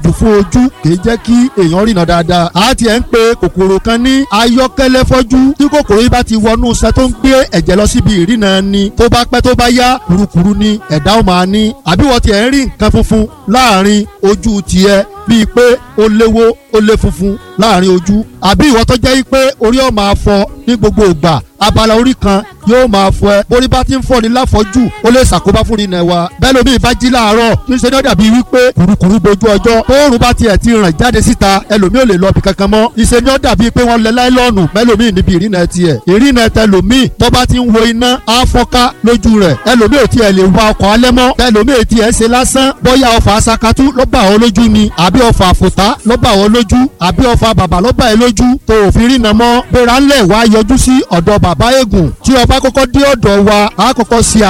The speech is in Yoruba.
àpọ̀jù fún ojú kì í jẹ́ kí èèyàn rìnà dáadáa a ti ẹ̀ ń pe kòkòrò kan ní ayọ́kẹ́lẹ́ fọ́jú tí kòkòrò yìí bá ti wọnú sẹ tó ń gbé ẹ̀jẹ̀ lọ síbi ìrìnà ni tó bá pẹ́ tó bá yá kurukuru ni ẹ̀dá ó máa ní àbí wọ́n ti ẹ̀ ń rí nǹkan funfun láàrin ojú tiẹ̀ bíi pé ó léwó ó lé funfun láàrin ojú àbí ìwọ tó jẹ́ pé orí ọ̀ máa fọ ní gbogbo ìgbà abala orí kan yóò máa fọ ẹ borí bá ti ń fọ ní láfọjú ó lè ṣàkóbá fún ìrìnà wa bẹ́ẹ̀ lómi ìbá jí láàárọ̀ níṣẹ́ ni ó dàbí wípé kùrukùru bojú ọjọ́ tóòrùn bá tiẹ̀ ti ràn jáde síta ẹlòmíì ò lè lọ bí kankan mọ́ ìṣe ni ó dàbí pé wọ́n lẹ láìlọ́ọ̀nù mẹ́lòmíì níbi ìrìnà tiẹ̀ ìrìnà tẹlòmíì tó bá ti ń wo iná á fọ́ká lójú rẹ̀ ẹlòmíì ò tiẹ̀ lè wa ọkọ̀ alẹ́ mọ́ ẹlòmíì tiẹ̀ ṣe lásán bóyá ọfà asakatú ló bà ọ́ lójú ni àbí ọfà àfòtá ló bà ọ́ lójú àbí ọfà bàbà ló bà ẹ́ lójú tó òfin rìnà mọ́ gbéra ńlẹ̀ wá yọjú sí ọ̀dọ̀ bàbá eégún tí ọba kọ́kọ́ dé ọ̀dọ̀ wa á kọ́kọ́ ṣe